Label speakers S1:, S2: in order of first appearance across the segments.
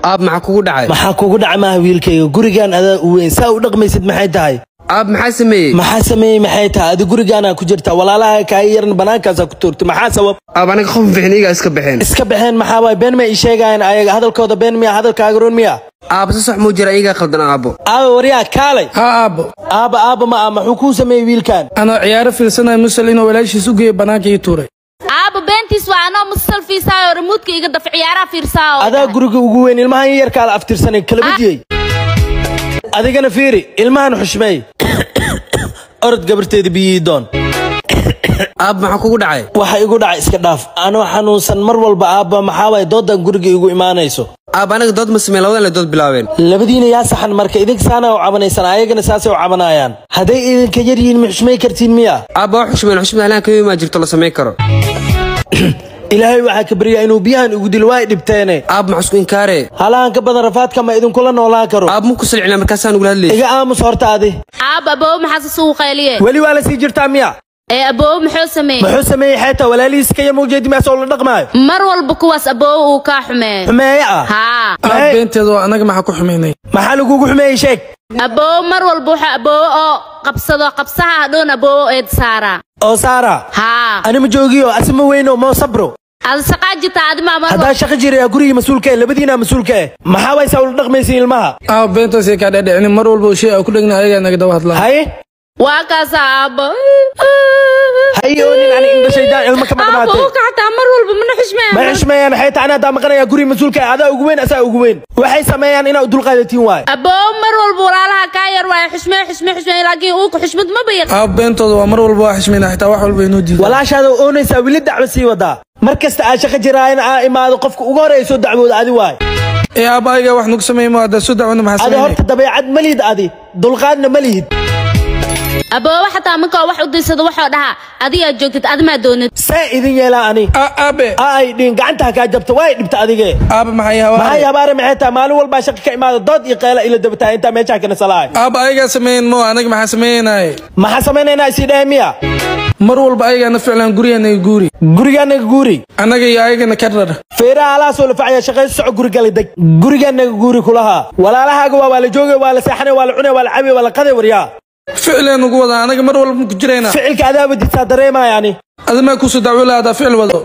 S1: aab maxaa kugu dhacay
S2: maxaa kugu dhaca maaha wiilkayga gurigaan adaa u weyn saa u dhaqmaysid maxay tahay
S1: aab maxaa sameeyey
S2: maxaa sameeyey maxay tahay adi gurigaanaa ku jirta walaalaha kaa yaran bannaankaasaa ku tuurtay maxaa sabab
S1: aab aniga qof fiicin iyagaa iska baxeen
S2: iska baxeen maxaa waay been may ii sheegayaan ayaga hadalkooda been miya hadalkaaga run miya
S1: aab si sax muu jira iyagaa khaldan aabo
S2: aaba waryaa kaalay
S3: haa aabbo
S2: aaba aaba ma ah maxuu kuu sameeyey wiilkan
S3: anoo ciyaaro fiirsanaya musal inuu walaashiis u geeyo bannaanka ii tuuray
S4: aaba beentiis waa anoo musal fiisaayo remuudka iga daf ciyaaraha fiirsaayo
S2: adaa guriga ugu weyn ilmahan yarkaa la aftirsanay kala badiyey adigana fiiri ilmahan xushmeey orod gabarteeda biyihii doon
S1: aab maxaa kugu dhacay
S2: waxa igu dhacay iska dhaaf anoo xanuunsan mar walba aabba maxaa waay doodan guriga igu imaanayso
S1: aab aniga dood ma sameyn labadan le dood bilaabeen
S2: labadiina yaa saxan marka idinka saana u cabanaysaan ayagana saasay u cabanayaan hadday idinka yar yihiin ma xushmay kartiin miya
S1: aabba wax xushmeen xushmada halaan kama imaa jirto la samayn karo
S2: ilaahay waxaa ka baryaa inuu biyahan igu dilo waa i dhibteene
S1: aab maxaa isku inkaare
S2: halahan ka badan rafaadka ma idinkula noolaan karo
S1: aab muku salcina markaasaan ugula hadlayay
S2: iga aamus horta adi
S4: aaba aboowe maxaase sugu qayliye
S2: weli waa la sii jirtaa miya
S4: ee aboowe muxuu sameeyey
S2: muxuu sameeyey xeeta walaalihiis kaya mawjeedi maasoo la dhaqmaayo
S4: mar walba kuwaas aboowe uu kaa xumeeyo
S2: xumeeye ah
S4: haa
S3: aab beenteeda waa anaga maxaa ku xumaynay
S2: maxaa lagugu xumeeyey sheeg
S4: aboowe mar walba wuxuu aboowe oo qabsado qabsaha hadhown aboowe eed saaraa
S2: oo saara
S4: haa
S2: anima joogiyo asima weyno moo sabro
S4: ada saqaa jirta adima mar
S2: haddaa shaqo jiraya gurigii mas-uulka eh labadiinaa mas-uulka eh maxaa waysaa ula dhaqmaysiin ilmaha
S3: aab beentaasay kaa dhadhicini mar walba shay aa ku dhegna ayagaa naga daba hadlaa
S2: haye
S4: waa kaasa aabo
S2: haye oo nin ani indhashaydaan ilmo kama
S4: aabo
S2: dhamaatay
S4: uu kaxtaa mar walba mana xushmeeya
S2: ma xushmeeyaan xeeta ani haddaa maqanaya gurigii mas-uulka eh adaa ugu weyn asaa ugu weyn waxay sameeyaan inaa dulqaadatiin waayo
S4: aboowe mar walba walaalaha kaa yar waayo xushmee xushmee xushmee laakiin uuka xushmad ma bayan
S3: aab beentooda waa mar walba waa xushmayna xitaa wax walba inoo diida
S2: walaashaada oonaysaa weli dacwo sii wadaa mar kasta aa shaqo jiraayan aa imaado qofka ugu horeeya soo dacwooda adi waayo
S3: ee aab ayagaa wax nagu sameeymo haddaa soo dacwana maxaa
S2: adi
S3: sameynay
S2: horta dabeecad ma lihid adi dulqaadna ma lihid
S4: aboowe xataa markaa wax u dirsado waxuu dhahaa adigaa joogtid adimaa doonid
S2: see idin yeelaa ani
S3: Aa, aabe
S2: aa ay dhiin gacanta ha kaa jabta waa ay dhibta adige
S3: aabe maxay
S2: maxay
S3: hawaare
S2: habaare maxay tahay maalin walbaa shaqa ka imaada dood iyo qeela ila dabataa intaa meeshaa kana salaay
S3: aab ayagaa sameeyen mo anaga maxaa sameeynaye
S2: maxaa samaynaynaa isii dhahe miya
S3: mar walba ayagaa na ficlaan guriganaga guuri
S2: gurigaanaga guuri
S3: annaga iyo ayagana ka rar
S2: feeraha alaasoo la facaya shaqayso soco gurigala deg gurigaanaga guuri kulahaa walaalahaaga waa waa la joogay waa la seexanay waa la cunay waa la cabay waa la qaday waryaa
S3: ficleen ugu wadaa anaga mar walba ku jiraynaa
S2: ficilka adaa wadisaa dareemaya ani
S3: adimaa kusoo dacwo lahaadaa ficil wado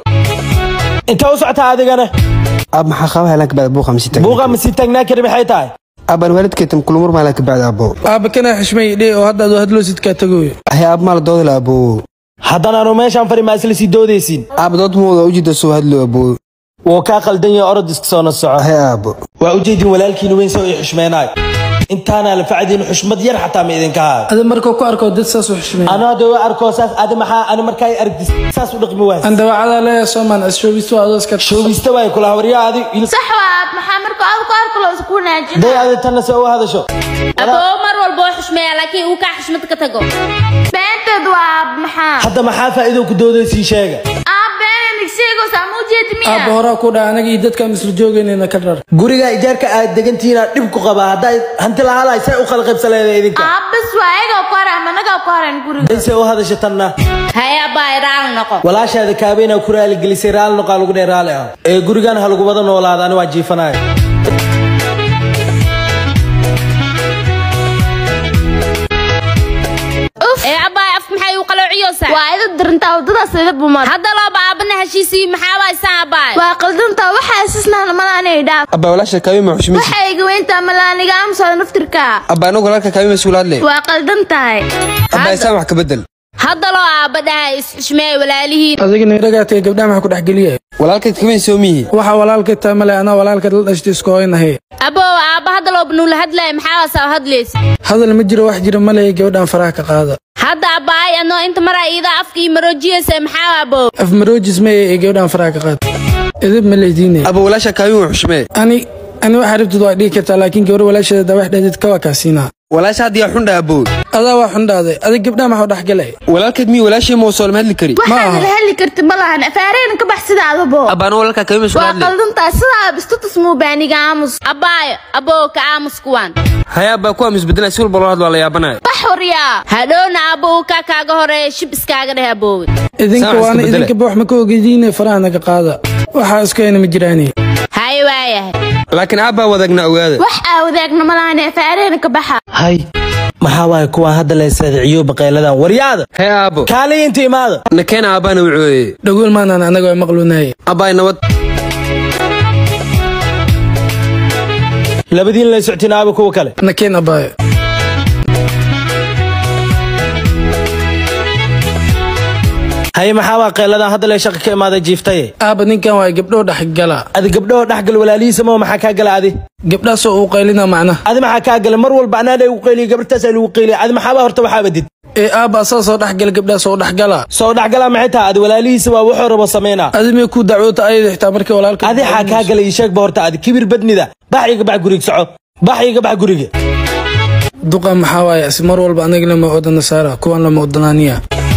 S2: inta u socotaa adigana
S1: aab maxaa qaba halaan kabacda buuqa masi tag
S2: buuqa ma sii taagnaa kari maxay tahay
S1: aabaan waalidkeetam kulumur maalaan kabacda aabo
S3: aaba kanaa xishmay dhee oo hadda adoo hadloosid kaa tagoyo
S1: ahay aab maala doodala aboowo
S2: haddana anu meeshaan fari maa isla sii doodaysiin
S1: aab dood muuda ujida soo hadlo aboowo
S2: wuu kaa qaldan yahay orod iska soo nasoco
S1: ahay aabo
S2: waa ujeedin walaalkiina weyn soo ii xushmeenaay intaanaa la facdiin xushmad yar xataa ma idinka haayo
S3: ada markuu ku arko dad saas u xishmay
S2: anoo de waa arkoo saas adi maxaa ani markaa aragtis saas u dhaqmi waas
S3: aan dawacadaa leeyahay soomaan ashoobistu adoo iska
S2: shoogista waay kula waryaa adi il-
S4: sax waa maxaa marka aad ku arko loo isku wanaajin
S2: day adi tanna se u hadasho
S4: aboowe mar walba oo xushmeeya laakiin uu kaa xushmad ka tago beenteed waa maxaa
S2: hadda maxaa faa'iido ku doodaysiin sheega
S4: aab been nigseegos ama ujeedi
S3: aaba
S4: miya
S3: horaa ku dhaca anaga iyo dadkaan isla joogaynayna ka rar
S2: guriga ijaarka aad degantihiin dhib ku qabaa haddaa hanti lahaalahay say u kala qaybsaleeda idinka
S4: aab bas waa ayagaa ku haran managaa ku haran guriga
S2: day se u hadasho tanna
S4: haya abaa raali noqo
S2: walaashaada kaabeenaa ku raali gelisay raali noqaa lagu dheh raali ah ee gurigan ha lagu wada noolaada ani waa jiifanayo
S4: ee abaa af maxay u qaloociyosaa
S5: waa ida dirintaa wadadaas ida bumar
S4: hadda looba aabana heshiisii maxaa waaysan abaa
S5: waa qaldantaa waxaa isisnaan malaanay dhaaf
S1: abba walaasha kaabima xushmaysi
S5: waxay iga weyntaa malaaniga amsada naftirka
S1: abba anagu walaalka kaabima suula hadle
S5: waa qaldan tahay
S1: abba isaan wax ka bedel
S4: hadda loo aaba dhaha is-xushmeey walaalihiin
S3: adigana iragaatay gabdhaha maxaa ku dhex geliya
S1: walaalkeed kabayn soo mihi
S3: waxaa walaalka taa male anaa walaalka la dhashtay isku hoynahay
S4: aboo aaba hadda looba nuula hadlaya maxaa waasaa hadlaysa
S3: hadal ma jiro wax jira male gabadhaan faraha ka qaada
S4: hadda abaay anoo inta maraa iida afka ii maroojiyaysa maxaa aboo
S3: af maroojis maya ee gabadhaan faraha ka qaada edib ma leydiinaya
S1: abba walaasha kaabima xushmee
S3: ani ani waxaa rabtid waa dhihi kartaa laakiin gabar walaasheeda dawax dheedid ka waa kaasiinaa
S1: walaasha hadda yaa xundha aboo
S3: adaa waa xundhaaday adig gabdhaha maxuu dhex galay
S1: walaalkeed miyi walaashii ma soo lama hadli kari
S5: waxaad la heli karti ma lahan afaareen ka bax sida adabo
S1: abba anagu walaalka kaabima suula
S5: waa
S1: hadle
S5: qaldan tahay sidaa bistutus muubaaniga aamus
S4: abaayo aboo ka aamus kuwaan
S1: haya abba kuwa misbedela si walba loo hadlo waa la yaabanayo
S5: bax waryaa
S4: hadhowna abbo uu kaa kaaga horeeya shib iskaaga dheh aboowe
S3: idinka
S1: Saan iska
S3: waana
S1: bedele.
S3: idinka wax ma ka ogediine faraha naga qaada waxaa isku hayna ma jiraane
S4: haye hay waayahay
S1: laakiin aabbaa wadaagna ogaada
S5: wax aa wadaagna ma lahan afaareena ka baxa
S2: hay maxaa waaye kuwaan hadda la saadiciyo baqayladan waryaada
S1: hee aabbo
S2: kaaliya inta imaada
S1: nakeena aabbaana wucooye
S3: dhagool maanaan anaga waa maqluunaye
S1: abbaay nabad
S2: labadiin la soctiin aaba kuwa kale
S3: nakeen abaayo
S2: haye maxaa waa qayladan hadda lee shaqa ka imaaday jiiftaye
S3: aaba ninkan waa gabdhoo dhexgala
S2: adi gabdhahoo dhexgal walaalihiisa ma maxaa kaa gala adi
S3: gabdhaasoo uu qaylina macnaha
S2: adi maxaa kaa gala mar walba anaa lagu qayliya gabartaasaa lagu qayliya adi maxaaba horta waxaa badid
S3: ee aaba asaa soo dhexgala gabdhaasoo u dhexgala
S2: soo dhexgalaa maxay tahay adi walaalihiisa waa wuxuu rabo sameynaa
S3: adi may ku dacwoota ayada xitaa markii walaalka
S2: adi xaa kaa gala ii sheegba horta adi kibir badnida bax iga bax guriga soco bax iga bax guriga
S3: duqa maxaa waaye asi mar walba anaga lama odana saara kuwan lama odanaaniya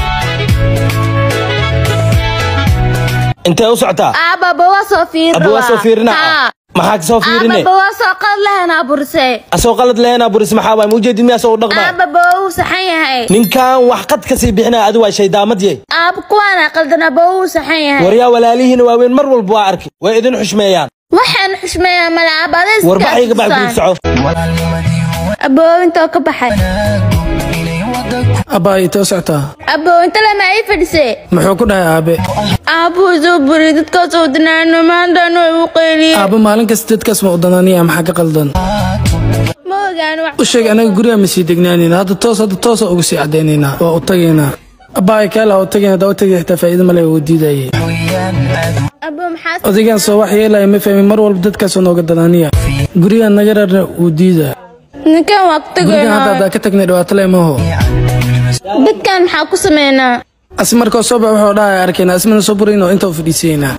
S2: intee u socotaa
S5: aababa waa soo fiirin
S2: aba waa soo fiirina
S5: Haa.
S2: maxaa ka soo fiirine
S5: aababa waa soo qad lahan aburise
S2: asoo qalad lehena buris maxaa waay maujeedid miyaa soo dhaqmaa
S5: aababa wuu saxan yahay
S2: ninkan wax qad kasii bixinaya adi waa shayddaamad yey
S5: aab kuwaana qaldan aababa wuu saxan yahay
S2: waryaa walaalihiina waaweyn mar walba waa arki way idin xushmeeyaan
S5: waxaan xushmeeyaa mala aabada
S2: war bax iga bax guriga soco
S5: aboo intoo ka baxay
S3: abaayo intee u socotaa
S5: aboo inta lama ii fadhisee
S3: muxuu ku dhahay aabe
S5: aabuu soo buri dadkaas oo danaano maantaan way u qeyliyeen
S3: aaba maalin kasta dadkaas ma odanaaniya maxaa ka qaldan
S5: ma ogaan wax
S3: u sheeg anaga guriga ma sii degnaanayna hadda toos hadda toosa ugu sii cadaynaynaa waa u tagaynaa abaayo kaala u tagayna haddaa u tagay xitaa faa'iido male wuu diidayay
S5: aboo maxaa
S3: odaygaan soo wax yeelaya ma fahmin mar walba dadkaasoo nooga danaaniya gurigaan naga rarna wuu diidaa
S5: ninkan waa ku
S3: gurigaan hadda
S5: tageynaa
S3: haddaa ka tagnay dhibaato le maho
S5: dadkan maxaa ku sameynaa
S3: asi markoo soo bax wuxuu dhahaya arkayna asmana soo burayn oo inta u fadhiisaynaa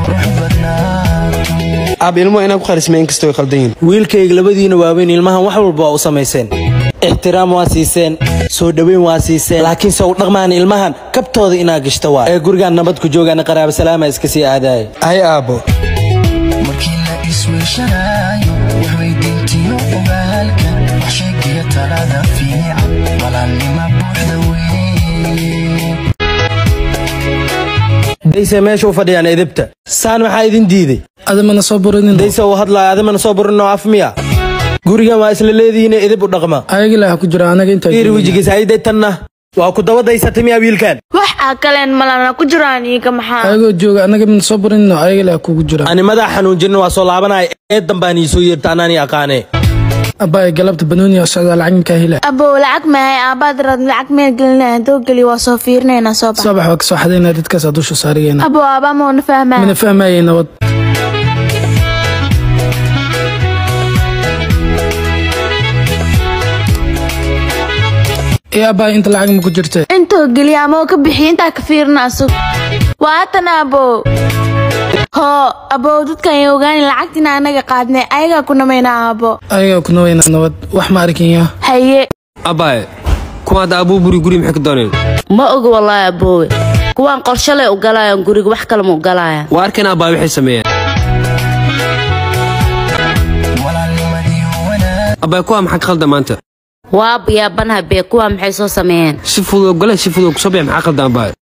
S1: aab ilmuhu inaa ku qarismay inkastoo ay khaldan yihin
S2: wiilkayga labadiina waaweyn ilmahan wax walba waa u samayseen ixtiraam waa siiseen soo dhoweyn waa siiseen laakiinse u dhaqmaan ilmahan kabtooda inaa gashta waa ee gurigaan nabad ku joogaana qaraaba salaama iska sii aadaaya
S1: hay aabbo
S6: markii la isweeshanayo waxweydiintiyo ogaalka wax sheegiya talada fiican walaalnima buuxda weeye
S2: dayse meesha u fadhiyaan edebta saan maxaa idin diiday
S3: adamana soo buranin
S2: dayse uu hadlaayo adamana soo burinoo af miya gurigan waa isla leedihiine edeb u dhaqma
S3: ayaga ilaha ku jira anaga intaa
S2: fiiri wejigiisa ayday tanna waa ku daba daysatay miyaa wiilkan
S5: wax aa kaleen malana ku jiraan iiga maxaa
S3: ayagoo jooga anaga mana soo buranin ayaga ilaha kugu jira
S2: ani madax xanuunjinin waa soo laabanaya eed dambaan ii soo yeerta anaani aqaanee
S3: abaayo galabta banooni oo socdaa lacag minkaa hela
S5: aboo lacag mahay aabaad rad lacag meel gelinaa hadoo geli waa soo fiirinaynaa soo bax
S3: soo bax waa kasoo xadaynaa dadkaas dusha saarigayna
S5: aboo aabaa mauna fahmaa
S3: mana fahmayay nabad ee abaayo inta lacag ma ku jirta
S5: intoo geliya ama oo ka bixiya intaa ka fiirina asug waa tan aboo hoo aboo dadkan ay ogaani lacagtina anaga qaadnay ayagaa ku namaynaa aabo
S3: ayagaa ku nawaynaa nabad wax ma arkinya
S5: haye
S1: abbaaye kuma hadda abuu buri guri maxay ka dooneen
S4: ma oga wallaahi aboowe kuwaan qorshalay u galayaan guriga wax kale ma u galayaan
S1: waa arkeen abbaay waxay sameeyeen
S6: walaalnimadii wanaag
S1: abbaay kuwaa maxaa ka khaldan maanta
S4: waa biyaabanaha bee kuwaa maxay soo sameeyeen
S1: si fudud ogole si fudud kusoo bix maxaa khaldan abbaay